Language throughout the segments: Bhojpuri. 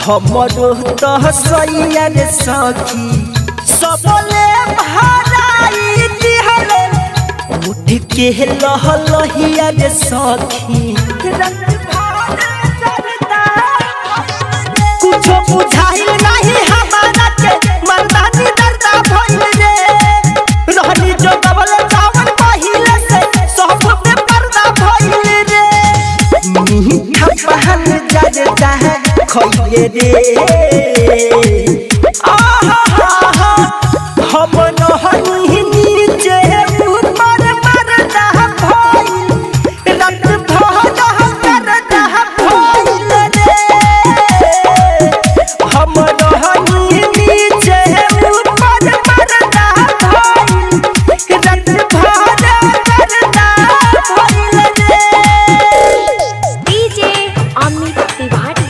हमरो तो सैया रे सखी सबले भराई दिहले उठ के लह लहिया रे सखी कुछो बुझाइल नहीं हमारा के मर्दानी दर्दा भइल रे रहनी जो डबल चावल पहिले से सब पे पर्दा भइल रे मीठा पहल जर जाए खइले रे आहा हा हा हम नहनी नीचे ऊपर मरदा भइल रत भर करदा भइल रे हम रहनी नीचे ऊपर मरदा भइल रत भर करदा भइल रे डीजे अमित तिवारी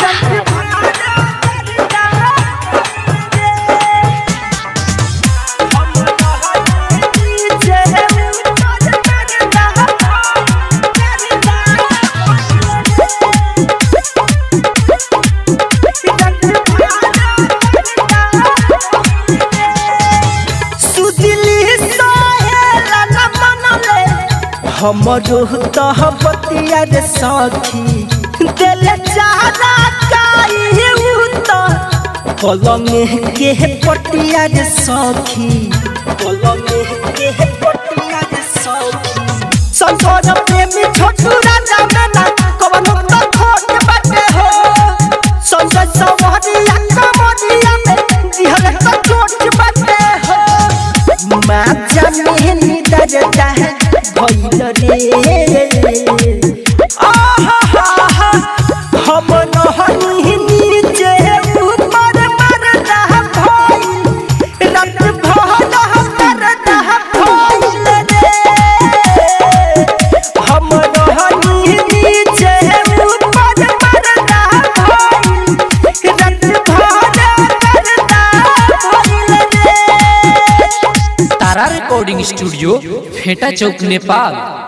हमरो तह बतिया रे सखी दिल चारा काई उत कलम के पटिया रे सखी कलम के पटिया रे सखी संसार प्रेमी छोटू राजा मेना कवन तो खोट बाटे हो संजय सवरिया कमरिया में दिहल तो चोट बाटे हो माचा में निदर जाए भइल रे आहा हा हा हम नहनी नीचे ऊपर मरदा भइल रत भर करदा भइल रे हम नहनी नीचे ऊपर मरदा भइल रत भर करदा भइल रे तारा रिकॉर्डिंग स्टूडियो फेटा चौक नेपाल